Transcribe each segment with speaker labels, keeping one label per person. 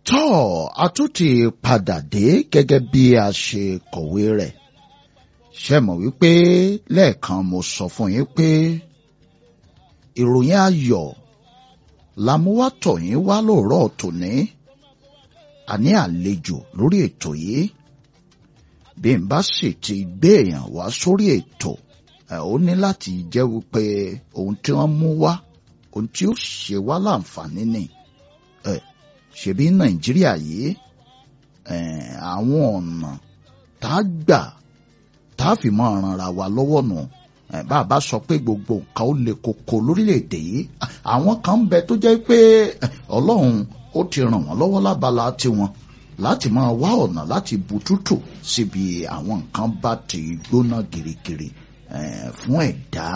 Speaker 1: tọ́ a tún ti padà dé gẹ́gẹ́ bí a ṣe kọ̀wé rẹ̀ ṣe mọ̀ wípé lẹ́ẹ̀kan mo sọ fún yín pé ìròyìn ayọ̀ làmúwátọ̀ yín wá lóòrọ̀ tòní àní àlejò lórí ètò yìí bí n bá sì ti gbé èèyàn wá sórí ètò ẹ ó ní láti jẹ́ wípé ohun tí wọ́n mú wá ohun tí ó ṣe wá láǹfààní ni ẹ ṣebí nàìjíríà yìí ẹ àwọn ọ̀nà tá a gbà tá a fi máa ranra wa lọ́wọ́ nù ẹ bá a bá sọ pé gbogbo nǹkan ó le koko lórílẹ̀‐èdè yìí àwọn kan ń bẹ tó jẹ́ pé ọlọ́run ó ti ràn wọ́n lọ́wọ́ lábala tiwọn láti máa wá ọ̀nà láti bu tútù síbi àwọn nǹkan bá ti gbóná girigiri fún ẹ̀dá.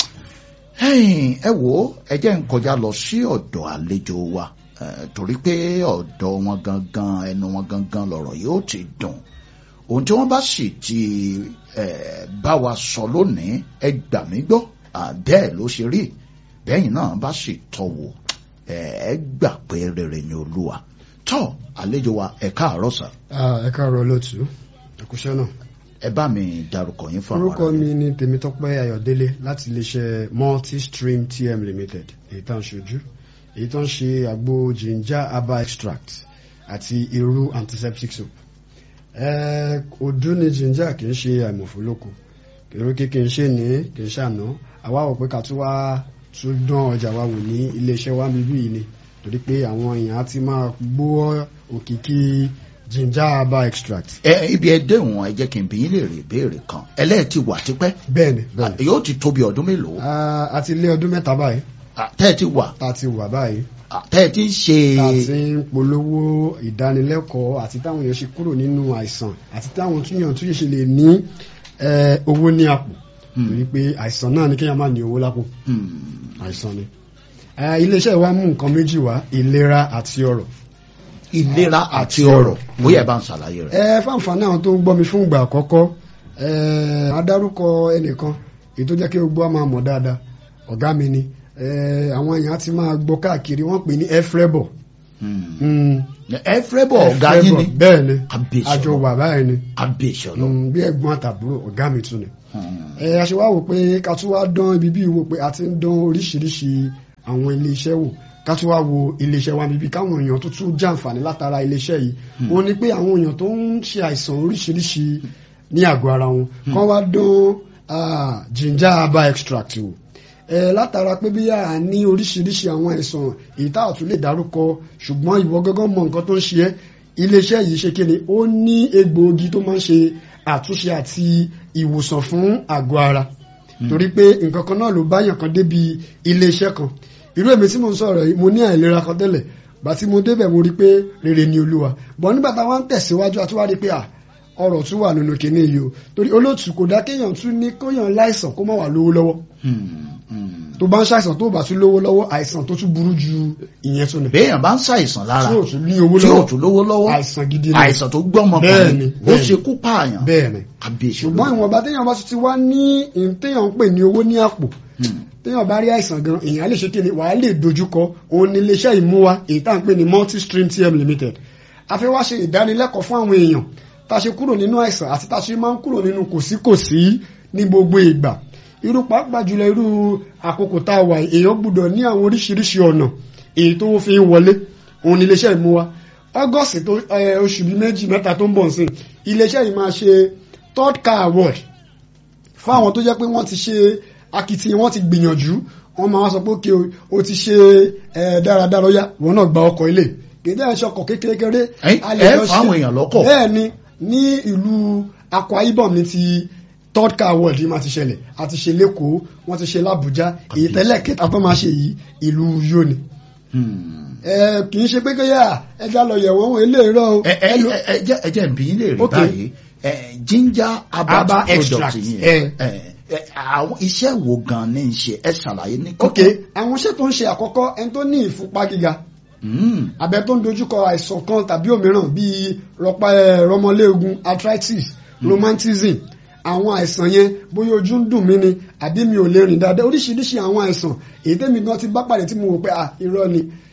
Speaker 1: ẹ wo ẹ jẹ́ n kọjá lọ sí ọ̀dọ̀ àlejò wa torí pé ọ̀dọ̀ wọn gangan ẹnu wọn gangan lọ̀rọ̀ yóò ti dùn ohun tí wọ́n bá sì ti bá wa sọ lónìí ẹ gbà mí gbọ́ bẹ́ẹ̀ ló ṣe rí bẹ́yìn náà bá sì tọ́ wò ẹ gbà pé rere ni olúwa tọ́ àlejò wa ẹ káàárọ̀ sà.
Speaker 2: ẹ káàárọ̀ lótú ẹkúṣẹ́ náà.
Speaker 1: ẹ bá mi dárúkọ yín fún àwọn
Speaker 2: orúkọ mi ni tèmítọ́pẹ́ ayọ̀délé láti iléeṣẹ́ multistream tm limited èyí tá à ń ṣojú èyí tó ń ṣe àgbo ginger herbal extract àti irú antiseptic soap. ọdún ni ginger kì í ṣe àìmọ̀fólókò èrò kí kì í ṣe ní kì í ṣàná àwa wò pé ká tún wá tún dán ọjà wa wò ní iléeṣẹ́ wa bíbí yìí ni torí pé àwọn èèyàn á ti máa gbọ́ òkìkí ginger herbal extract.
Speaker 1: ẹ ibi ẹ déhùn ẹ jẹ́ kí n bí yín lè rí ìbéèrè kan ẹlẹ́ẹ̀ ti wà tipẹ́.
Speaker 2: bẹ́ẹ̀ni bẹ́ẹ̀ni.
Speaker 1: yóò ti tóbi ọdún mélòó.
Speaker 2: a ti lé ọdún mẹ́ta báyìí.
Speaker 1: tẹ́ ẹ ti wà.
Speaker 2: ta ti wà báyìí.
Speaker 1: tẹ́ ẹ ti ṣe.
Speaker 2: ta ti ń polówó ìdánilẹ́kọ̀ọ́ àti táwọn èèyàn ṣe kúrò nínú àìsàn àti táwọn túyàn túyè ṣe lè ní owó ní àpò. torí pé àìsàn náà ni kéèyàn máa ní owó lápò. àìsàn ni iléeṣẹ́ wa mú nǹkan méjì wá ìlera àti ọrọ̀.
Speaker 1: ìlera àti ọrọ̀ bóyá ẹ bá ń ṣàlàyé rẹ̀.
Speaker 2: ẹ fáǹfààní àwọn tó ń gbọ́ mi fún ìgbà àkọ́kọ́ adárúkọ ẹnìkan èyí tó jẹ́ kí gbogbo wa máa mọ̀ dáadáa ọ̀gá mi ni àwọn èèyàn ti máa gbọ́ káàkiri wọ́n pè ní efrebo.
Speaker 1: efrebo ọ̀gá yín ni.
Speaker 2: bẹ́ẹ̀ ni àjọ wà báyìí ni.
Speaker 1: abèsè ọlọ.
Speaker 2: bí ẹ̀gbọ́n àtàbúrò ọ̀gá mi tún ni. ẹ aṣèwà wò pé ká tún wá dán ibi bí wò pé a ti ń dán oríṣiríṣi àwọn iléeṣẹ́ wò ká tún wá wo iléeṣẹ́ wa bíbí káwọn èèyàn tó tún jàǹfààní látara iléeṣẹ́ yìí wọ́n ní pé àwọn èèyàn tó ń ṣe àìsàn oríṣiríṣi ní àgọ́ ara wọn kán wá dán ginger herbal extract wò ẹ látara pé bí a ní oríṣiríṣi àwọn àìsàn èyí tá a tún lè dárúkọ ṣùgbọ́n ìwọ gángan mọ nǹkan tó ń ṣe ẹ́ iléeṣẹ́ yìí ṣe kí ni ó ní egbòogi tó máa ń ṣe àtúnṣe àti ìwòsàn fún àgọ́ ara torí pé nǹkan kan náà ló báyàn kan débi iléeṣẹ́ kan irú èmi tí mo ń sọ̀rọ̀ yìí mo ní àìlera kan tẹ́lẹ̀ bá tí mo débẹ̀ mo rí pé rere ni olúwa bọ̀ nígbà táwọn ń tẹ̀síwájú àti wá rí pé ọ̀rọ̀ tún wà nínú kinní yìí o torí olóòtú kò dá kéèyàn tún ní kéèyàn láìsàn kó má wà lówó lọ́wọ́ tó bá ń ṣàìsàn tó bá tún lówó lọ́wọ́ àìsàn tó tún burú ju ìyẹn tún ni.
Speaker 1: béèyàn bá ń ṣàìsàn lára
Speaker 2: tí ò tún ní owó
Speaker 1: tí ò
Speaker 2: lọ́wọ́
Speaker 1: tún lówó lọ́wọ́
Speaker 2: àìsàn gidi ni
Speaker 1: àìsàn tó gbọ́mọ
Speaker 2: Bẹ́ẹ̀ni,
Speaker 1: kan ó
Speaker 2: bẹ́ẹ̀ni.
Speaker 1: ṣe kú pààyàn
Speaker 2: bẹ́ẹ̀ ni
Speaker 1: kábíyèsí
Speaker 2: ṣùgbọ́n ìwọ̀nba téèyàn bá tún ti wá ní ìhun téèyàn ń pè ní owó ní àpò téèyàn bá rí àìsàn gan èèyàn lè ṣe kí ni wàá lè dojúkọ òun ní iléeṣẹ́ ìmúwa èyí tá à ń pè ní multistream tm limited a fẹ́ wá ṣe ìdánilẹ́kọ̀ọ́ fún àwọn èèyàn tá a ṣe kúrò nínú àìsàn àti tá a ṣe máa ń kúrò nínú kòsíkòsí ní gbogbo ìgbà irú pàápàá jùlọ irú àkókò tá a wà yìí, èèyàn gbúdọ̀ ní àwọn oríṣiríṣi ọ̀nà èyí tó fi ń wọlé òun ní iléeṣẹ́ ìmúwa august tó ẹ, oṣù bíi méjì mẹ́ta tó ń bọ̀ nsìn iléeṣẹ́ yìí máa ṣe third car award fún àwọn tó jẹ́ pé wọ́n ti ṣe akitiyan wọ́n ti gbìyànjú wọ́n máa wá sọ pé òkè o, o ti ṣe ẹ, dáradára ó yá wọn náà gba ọkọ̀ ilé kéde ẹ̀ ṣọkọ̀ kékeré
Speaker 1: Ẹ-
Speaker 2: a lè
Speaker 1: ẹ
Speaker 2: lọ
Speaker 1: fáwọn
Speaker 2: ṣe-
Speaker 1: èèyàn lọ́kọ̀.
Speaker 2: bẹ́ẹ̀ ni ní ìlú Akwa Ibom ní ti third car award yìí máa ti ṣẹlẹ̀ a ti ṣe lẹ́kọ̀ọ́ wọ́n ti ṣe l'Abuja èyí tẹ́lẹ̀ kẹta tó máa ṣe yìí ìlú Uyo ni ẹ kì í ṣe pé kéyà ẹja lọ yẹ̀wò ohun eléyìí rọ o
Speaker 1: ẹ ẹ ẹ- ẹ jẹ́ ẹ jẹ́ n bi yín lè rí
Speaker 2: Ok.
Speaker 1: báyìí ẹ ginger herbal
Speaker 2: Herbal
Speaker 1: product
Speaker 2: extract,
Speaker 1: yìí
Speaker 2: ẹ.
Speaker 1: ẹ ẹ àwọn iṣẹ́ wo gan ni ń ṣe ẹ ṣàlàyé ní
Speaker 2: ok àwọn iṣẹ́ tó ń ṣe àkọ́kọ́ ẹni tó ní ìfúnpá gíga
Speaker 1: Mm.
Speaker 2: abẹ tó ń dojúkọ àìsàn kan tàbí òmíràn bíi rọpa ẹ rọmọléegun arthritis rheumatism àwọn àìsàn yẹn bóyá ojú ń dùn mí ni àbí mi ò lè rìn dáadáa oríṣiríṣi àwọn àìsàn èyí tẹ́mi gan ti bá pàdé tí mo wò pé à irọ́ ni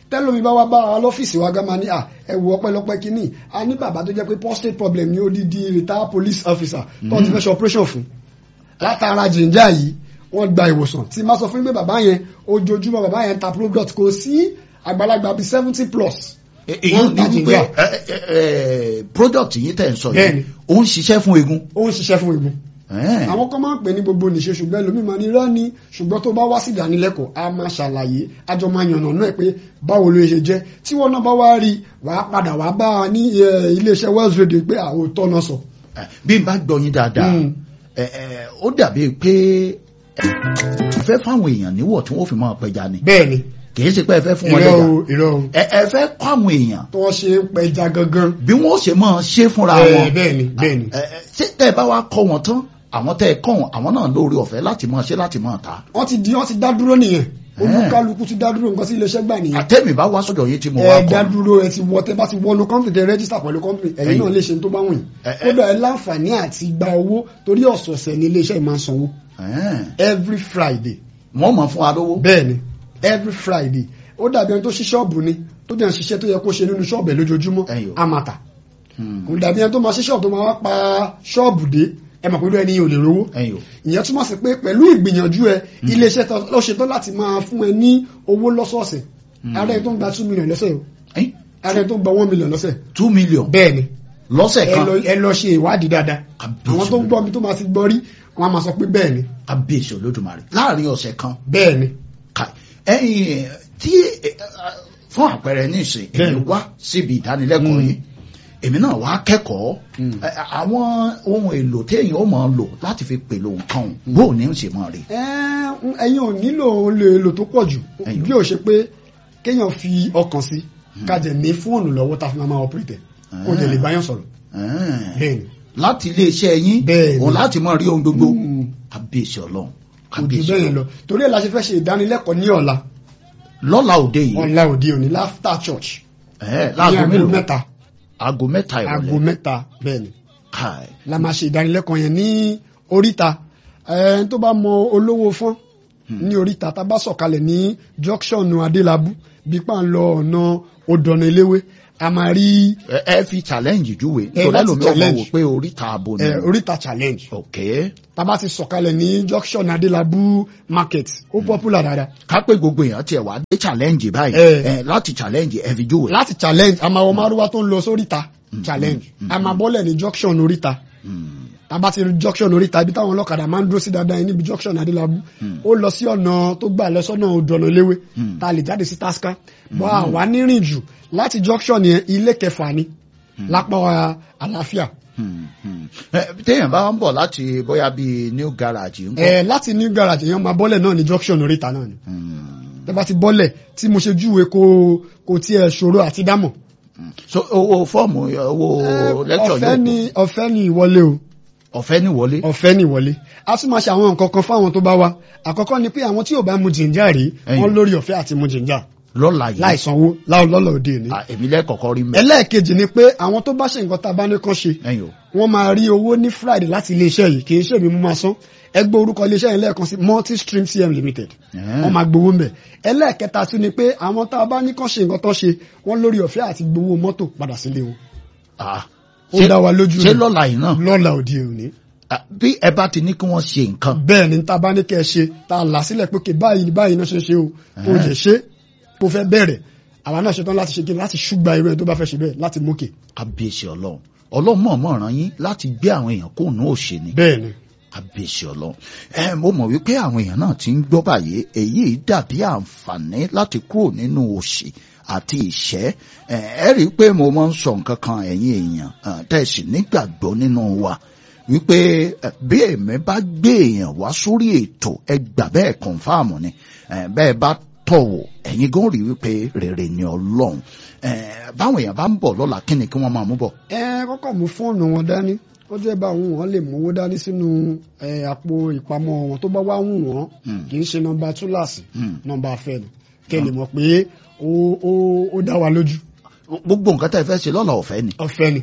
Speaker 2: tẹ́lómi bá wá bá wa lọ́fíìsì wa gá máa ní à ẹ wo ọpẹ́lọpẹ́ kínní a ní bàbá tó jẹ́ pé prostate problem ní odidi retired police officer tó ti fẹ́ ṣe operation fún látara jìnjà yìí wọ́n gba ìwòsàn tí má sọ fún mi pé bàbá yẹn ojoojúmọ́ bàbá yẹn ta product kò sí àgbàlagbà bíi seventy plus
Speaker 1: èyí
Speaker 2: wọ́n
Speaker 1: ní
Speaker 2: ta
Speaker 1: wípé
Speaker 2: jìnjà
Speaker 1: ẹ, ẹ, ẹ, product yìí tẹ̀ ń sọ
Speaker 2: Bẹ́ẹ̀ni.
Speaker 1: yìí ó ń ṣiṣẹ́ fún eegun.
Speaker 2: ó ń ṣiṣẹ́ fún egun
Speaker 1: Ẹ́ẹ̀.
Speaker 2: àwọn kan máa ń pè ní gbogbo nìṣe ṣùgbọ́n ẹlòmíì máa ní irọ́ ni ṣùgbọ́n tó bá wá sí ìdánilẹ́kọ̀ọ́ a máa ṣàlàyé àjọ máa yànnà náà pé báwo ló ṣe jẹ́ tí wọ́n náà bá wá rí wàá padà wàá bá a ní eh, iléeṣẹ́ Wells Radio pé àwòtọ́ náà sọ.
Speaker 1: Ẹ, bí n bá gbọ́ yín dáadáa
Speaker 2: Mm.
Speaker 1: ẹ, ẹ, ó dàbí pé ẹ, fẹ́ fáwọn èèyàn níwọ̀ tí wọ́n fi máa pẹja ni
Speaker 2: bẹ́ẹ̀ ni
Speaker 1: kì í ṣe pé ẹ fẹ́ fún wọn
Speaker 2: irọ́
Speaker 1: lẹ́jà
Speaker 2: o irọ́ o
Speaker 1: ẹ ẹ fẹ́ kọ́ àwọn èèyàn
Speaker 2: tó wọ́n ṣe ń pẹja gangan.
Speaker 1: bí wọ́n ṣe máa ṣe fúnra
Speaker 2: Eh,
Speaker 1: wọn
Speaker 2: bẹ́ẹ̀ ni bẹ́ẹ̀ ni
Speaker 1: Ẹ, ẹ, ṣé tẹ́ ẹ bá wá kọ́ wọn tán àwọn tẹ́ ẹ kọ́ wọn àwọn náà lórí ọ̀fẹ́ láti máa ṣe láti máa ta
Speaker 2: wọ́n ti di wọ́n ti dá dúró nìyẹn olúkálukú ti dá dúró nǹkan sí iléeṣẹ́ gbà nìyẹn.
Speaker 1: àtẹ́mi bá wá sọ́dọ̀ yín tí mo wá
Speaker 2: ẹ dá
Speaker 1: kọ́
Speaker 2: dúró ẹ ti wọ tẹ bá ti wọnú company tẹ register pẹ̀lú company ẹ̀yin
Speaker 1: Ẹ̀yin.
Speaker 2: náà lè ṣe tó bá wùn yín
Speaker 1: Ẹ, ẹ.
Speaker 2: kódà ẹ láǹfààní àti gba owó torí ọ̀sọ̀ọ̀sẹ̀ ní iléeṣẹ́ yìí máa ń sanwó
Speaker 1: Ẹ́ẹ̀.
Speaker 2: every Friday
Speaker 1: wọ́n mọ̀ fún wa lówó
Speaker 2: bẹ́ẹ̀ ni every Friday ó dàbí ẹni tó ṣí ṣọ́ọ̀bù ni tó dẹ̀ ń ṣiṣẹ́ tó yẹ kó ṣe nínú ṣọ́ọ̀bù ẹ̀ lójoojúmọ́
Speaker 1: Ẹ̀yọ̀.
Speaker 2: á máa tà
Speaker 1: Hmm.
Speaker 2: kò dàbí ẹni tó máa ṣí ṣọ́ọ̀bù tó máa wá pa ṣọ́ọ̀bù dé ẹ mọ̀ pé irú ẹni yìí ò lè rówó
Speaker 1: ẹ̀yin o
Speaker 2: ìyẹn túmọ̀ sí pé pẹ̀lú ìgbìyànjú ẹ iléeṣẹ́ tó ló ṣetán láti máa fún ẹ ní owó lọ́sọ̀ọ̀sẹ̀ ààrẹ tó ń gba two million lọ́sẹ̀ o
Speaker 1: Ẹ̀yin,
Speaker 2: ààrẹ tó ń gba one million lọ́sẹ̀
Speaker 1: two million
Speaker 2: bẹ́ẹ̀ ni
Speaker 1: lọ́sẹ̀
Speaker 2: ẹ
Speaker 1: kan
Speaker 2: lọ ẹ lọ ṣe ìwádìí dáadáa
Speaker 1: Àbísí
Speaker 2: àwọn tó ń gbọ́ mi tó máa ti gbọ́ rí wọn á máa sọ pé bẹ́ẹ̀ ni
Speaker 1: abéṣe olódùmarè láàrin ọ̀sẹ̀ kan
Speaker 2: bẹ́ẹ̀ ni
Speaker 1: Kai. ẹ̀yin tí ẹ, ẹ, fún àpẹẹrẹ nísìn èmi
Speaker 2: Bẹ́ẹ̀ni.
Speaker 1: wá síbi ìdánilẹ́kọ̀ọ́
Speaker 2: Mm.
Speaker 1: yìí èmi náà wá kẹ́kọ̀ọ́
Speaker 2: Mm.
Speaker 1: ẹ, àwọn ohun èlò téèyàn ó máa lò láti fi pèlò nǹkan òun bó o ní ń ṣe máa rí
Speaker 2: Ẹ́, ẹ̀yin ò nílò olè èlò tó pọ̀ jù
Speaker 1: Ẹ̀yin ò.
Speaker 2: bí ó ṣe pé kéèyàn fi ọkàn sí kájẹ ní fóònù lọ́wọ́ tá a fi máa máa operate ẹ̀ kó jẹ lè báyàn sọ̀rọ̀
Speaker 1: Ẹ́ẹ̀.
Speaker 2: bẹ́ẹ̀ ni
Speaker 1: láti iléeṣẹ́ yín
Speaker 2: Bẹ́ẹ̀ni.
Speaker 1: òun láti máa rí ohun gbogbo
Speaker 2: Mm.
Speaker 1: abéṣe ọlọ́run
Speaker 2: kò jù
Speaker 1: abéṣe
Speaker 2: bẹ́ẹ̀ yẹn lọ torí ẹ̀ la ṣe fẹ́ ṣe ìdánilẹ́kọ̀ọ́ ní ọ̀la
Speaker 1: lọ́la òde yìí
Speaker 2: ọ̀la òde òní láfta church
Speaker 1: ẹ̀
Speaker 2: ní
Speaker 1: láago
Speaker 2: aago
Speaker 1: mélòó
Speaker 2: mẹ́ta
Speaker 1: aago mẹ́ta
Speaker 2: aago
Speaker 1: ìrọ̀lẹ́
Speaker 2: mẹ́ta bẹ́ẹ̀ ni
Speaker 1: Kai.
Speaker 2: la máa ṣe ìdánilẹ́kọ̀ọ́ yẹn ní oríta ẹni tó bá mọ olówó fọ́n ní oríta tá a bá sọ̀kalẹ̀ ní junction adélábù bí pa ń lọ ọ̀nà odòna eléwé a máa rí
Speaker 1: ẹ ẹ fi challenge júwe
Speaker 2: Ẹ,
Speaker 1: torí
Speaker 2: láti
Speaker 1: ẹlòmíì ọmọ
Speaker 2: challenge.
Speaker 1: wò pé oríta abo ni
Speaker 2: ẹ, oríta challenge
Speaker 1: ok
Speaker 2: tá a bá ti sọ̀kalẹ̀ ní junction adélábù market ó popular dáadáa
Speaker 1: ká pé gbogbo èèyàn tiẹ̀ wá dé challenge báyìí
Speaker 2: Ẹ.
Speaker 1: ẹ láti challenge ẹ fi júwe.
Speaker 2: láti challenge a máa wọ márúwá tó ń lọ sóríta challenge a máa bọ́lẹ̀ ní junction oríta
Speaker 1: Hmm.
Speaker 2: tàbá ti rí junction oríta ibi táwọn ọlọ́kadà máa ń dúró sí dáadáa yẹn níbi junction adélábù ó lọ sí ọ̀nà tó gbà lọ sọ́nà odòna eléwé tá a lè jáde sí tasca bọ́ àwa nírìn jù láti junction yẹn ilé kẹfà ni lápá àlàáfíà
Speaker 1: Hmm, hmm. Ẹ, téèyàn bá ń bọ̀ láti bóyá bíi new garage ńkọ́.
Speaker 2: ẹ láti new garage èèyàn máa bọ́lẹ̀ náà ní junction oríta náà ni
Speaker 1: Hmm.
Speaker 2: tẹ́ bá ti bọ́lẹ̀ tí mo ṣe júwe kò kò tiẹ̀ ṣòro àti dámọ̀
Speaker 1: so owó fọ́ọ̀mù owó lecture
Speaker 2: ọ̀fẹ́
Speaker 1: yóò
Speaker 2: ni ọ̀fẹ́ ni ìwọlé o
Speaker 1: ọ̀fẹ́ ní wọlé.
Speaker 2: ọ̀fẹ́ ní ìwọlé a tún máa ṣe àwọn nǹkan kan fáwọn tó bá wá àkọ́kọ́ ni pé àwọn tí ò bá mu jìnjà rí
Speaker 1: Ẹ̀yin.
Speaker 2: wọ́n lórí ọ̀fẹ́ àti mu jìnjà
Speaker 1: lọ́la yìí
Speaker 2: láì sanwó lọ́lọ́ òde òní.
Speaker 1: Ah, èmi lẹ́kọ̀ọ́kọ́ rí mẹ́.
Speaker 2: ẹlẹ́ẹ̀kejì ni pé àwọn tó bá ṣe nǹkan tá a bá ní kán ṣe
Speaker 1: ẹ̀yin o
Speaker 2: wọ́n máa rí owó ní friday láti iléeṣẹ́ yìí kì í ṣe èmi mú máa san ẹgbẹ́ orúkọ iléeṣẹ́ yìí lẹ́ẹ̀kan sí multi stream cm limited
Speaker 1: Ẹ̀hẹ́n.
Speaker 2: wọ́n máa gbowó mbẹ̀ ẹlẹ́ẹ̀kẹta tún ni pé àwọn tá a bá ní kán ṣe nǹkan tán ṣe wọ́n lórí ọ̀fẹ́ àti gbowó mọ́tò padà sílé wọn
Speaker 1: Ah,
Speaker 2: ó
Speaker 1: ṣé-
Speaker 2: dá wa lójú
Speaker 1: ṣé
Speaker 2: rẹ̀.
Speaker 1: lọ́la yìí náà
Speaker 2: lọ́la òde òní
Speaker 1: Ah, bí ẹ bá ti ní kí wọ́n ṣe nǹkan
Speaker 2: bẹ́ẹ̀ ni tá a bá ní kẹ́ ẹ ṣe tá a là sílẹ̀ pé kè báyìí ni báyìí náà ṣe ṣe o kò jẹ́ ṣe kò fẹ́ bẹ̀rẹ̀ àwa náà ṣetán láti ṣe kí ni láti ṣùgbà irú ẹ̀ tó bá fẹ́ ṣe bẹ́ẹ̀ láti mókè
Speaker 1: kábíyèsí ọlọ́run ọlọ́run mọ̀ọ́mọ̀ ràn yín láti gbé àwọn èèyàn kó nù òṣè ni
Speaker 2: bẹ́ẹ̀ ni
Speaker 1: kábíyèsí ọlọ́run ẹ mo mọ̀ wípé àwọn èèyàn náà ti ń gbọ́ báyìí èyí dàbí àǹfààní láti kúrò nínú òṣì àti ìṣẹ́ ẹ ẹ rí i pé mo máa ń sọ nǹkan kan ẹ̀yin èèyàn eh, tẹ̀sí nígbàgbọ́ nínú wa wípé eh, bí èmi bá gbé èèyàn wá sórí ètò ẹ gbà bẹ́ẹ̀ kọ̀ǹfàmù ni eh, bẹ́ẹ̀ bá tọ̀wọ̀ ẹ̀yin gan rí wípé rere ni ọlọ́run eh, báwọn èèyàn bá ń bọ̀ lọ́la kí ni kí wọ́n máa mú bọ̀.
Speaker 2: ẹ kọ́kọ́ mú fóònù wọn dání ó jẹ́ bá àwọn wọn lè mówó dání sínú ẹ, àpò ìpamọ́ wọn tó bá wá wù wọ́n
Speaker 1: Hmm.
Speaker 2: kì í ṣe nọ́mbà túláàsì
Speaker 1: Hmm.
Speaker 2: nọ́mbà afẹ́ ni kẹ́ lè mọ̀ pé ó ó ó dá wa lójú
Speaker 1: gbogbo nǹkan tẹ́ ẹ fẹ́ ṣe lọ́la ọ̀fẹ́ ni
Speaker 2: ọ̀fẹ́ ni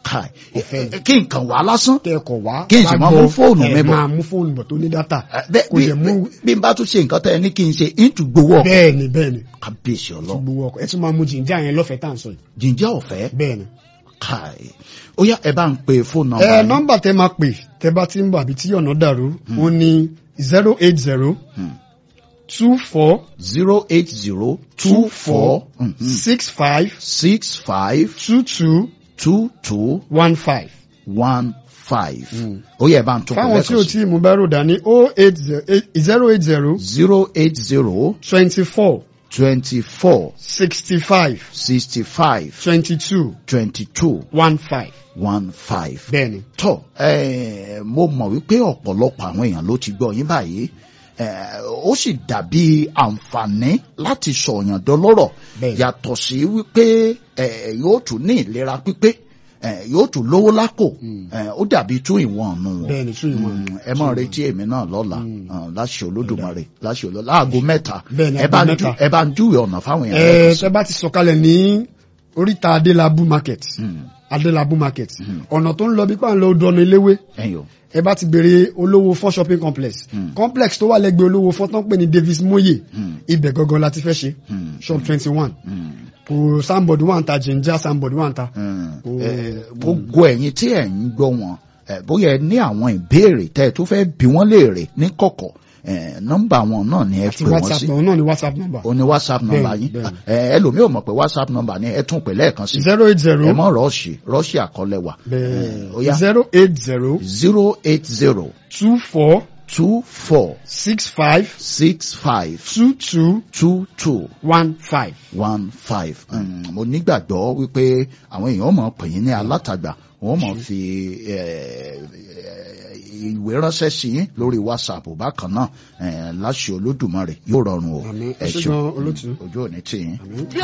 Speaker 1: Kai.
Speaker 2: Ọ̀fẹ́.
Speaker 1: kí nǹkan wá lásán
Speaker 2: tẹ́ẹ̀kọ̀ wá
Speaker 1: Kí n sì máa mú fóònù mi
Speaker 2: ẹ̀
Speaker 1: bọ̀.
Speaker 2: máa mú fóònù bọ̀ tó ní dátà
Speaker 1: bẹ́ẹ̀
Speaker 2: kò
Speaker 1: bí
Speaker 2: dẹ̀ mú
Speaker 1: bí n bá tún ṣe nǹkan tẹ́ ẹ ní kí n ṣe ìtù gbowó ọkọ̀
Speaker 2: bẹ́ẹ̀ ni bẹ́ẹ̀ ni
Speaker 1: kábíyèsí ọlọ́run
Speaker 2: gbowó ọkọ̀ ẹ tún máa mú jìnjà yẹn lọ́fẹ̀ẹ́ tá à ń sọ yìí
Speaker 1: jíjẹ́ ọ̀fẹ́
Speaker 2: bẹ́ẹ̀ ni.
Speaker 1: Kai. ó yá ẹ bá ń pe fóònù
Speaker 2: ẹ
Speaker 1: nọ́mbà
Speaker 2: nọ́mbà tẹ máa pè tẹ bá ti ń bọ̀ àbí tí ọ̀nà dàrú ó ní zero eight zero two four
Speaker 1: zero eight zero two four
Speaker 2: six five
Speaker 1: six five
Speaker 2: two two
Speaker 1: two two
Speaker 2: one five.
Speaker 1: one five ó yá ẹ bá ń tún
Speaker 2: fáwọn tí ò
Speaker 1: pẹ̀lẹ́
Speaker 2: tí mo bá rò dání o eight zero eight zero
Speaker 1: zero eight zero
Speaker 2: twenty four
Speaker 1: twenty four
Speaker 2: sixty five
Speaker 1: sixty five
Speaker 2: twenty two
Speaker 1: twenty two
Speaker 2: one five.
Speaker 1: one five.
Speaker 2: bẹ́ẹ̀ ni
Speaker 1: tọ́ ẹ mo mọ̀ wípé ọ̀pọ̀lọpọ̀ àwọn èèyàn ló ti gbọ́ yín báyìí ẹ, ó sì dàbí àǹfààní láti sọ̀yàn dọlọ́rọ̀
Speaker 2: Bẹ́ẹ̀.
Speaker 1: yàtọ̀ sí wípé ẹ, yóò tún ní ìlera pípé ẹ, yóò tún lówó lápò ẹ, ó dàbí tún ìwọ̀n ọ̀nù wọn
Speaker 2: bẹ́ẹ̀ ni tún ìwọ̀n.
Speaker 1: Mm, ẹ mọ̀ retí èmi náà lọ́la ah, láṣẹ olódùmarè láṣẹ olódùmarè láago mẹ́ta
Speaker 2: Bẹ́ẹ̀ ni,
Speaker 1: ẹ bá
Speaker 2: aago
Speaker 1: ń jú-
Speaker 2: mẹ́ta.
Speaker 1: ẹ bá ń júwe ọ̀nà fáwọn èèyàn
Speaker 2: ẹ
Speaker 1: lẹ́ẹ̀kan sí.
Speaker 2: tẹ bá ti sọ̀kalẹ̀ ní oríta adélábù market
Speaker 1: Mm,
Speaker 2: adélábù market ọ̀nà tó ń lọ bí pàǹlọ́ odò ọ̀nà eléwé
Speaker 1: ẹ̀yin o.
Speaker 2: ẹ bá ti bèrè olówó fọ́ shopping complex complex tó wà lẹ́gbẹ̀ẹ́ olówó fọ́ tán pè ní davis moye ibẹ̀ gangan la ti fẹ́ ṣe
Speaker 1: Mm.
Speaker 2: shop twenty one
Speaker 1: Mm.
Speaker 2: kò sanbọ̀dù wà ń ta jìnjà sanbọ̀dù wà ń ta.
Speaker 1: Mm. Eh, gbogbo ẹ̀yin tí ẹ̀ ń gbọ́ wọn eh, bóyá ẹ ní àwọn ìbéèrè tẹ́ ẹ tó fẹ́ bí wọ́n léèrè ní kọ̀kọ̀ eh, nọ́mbà wọn náà ni ẹ
Speaker 2: àti
Speaker 1: pè wọ́n
Speaker 2: whatsapp
Speaker 1: sí
Speaker 2: náà náà ni whatsapp number
Speaker 1: o ní whatsapp nọ́mbà
Speaker 2: Bẹ́ẹ̀ni,
Speaker 1: yín
Speaker 2: bẹ́ẹ̀ni.
Speaker 1: Eh, ẹlòmíì ò mọ̀ pé whatsapp nọ́mbà ni ẹ tún pè lẹ́ẹ̀kan sí
Speaker 2: zero eight zero
Speaker 1: ẹ mọ̀ rọ́ọ̀ṣì rọ́ọ̀ṣì àkọlẹ̀ wà ó yá
Speaker 2: zero eight zero
Speaker 1: zero eight zero
Speaker 2: two four
Speaker 1: two four
Speaker 2: six five
Speaker 1: six five
Speaker 2: two two
Speaker 1: two two
Speaker 2: one five.
Speaker 1: one five Mm, mo nígbàgbọ́ wípé àwọn èèyàn mọ̀ pè yín ní alátagbà wọ́n mọ̀ fi eh, eh, ìwé ránṣẹ́ sí yín lórí whatsapp bákan náà eh, láṣẹ olódùmarè yóò rọrùn o
Speaker 2: Àmín.
Speaker 1: ẹ
Speaker 2: Ẹ ṣé
Speaker 1: ṣeun
Speaker 2: gan-an, olótùú.
Speaker 1: ojú òní tì yín.
Speaker 2: Àmín.
Speaker 3: bí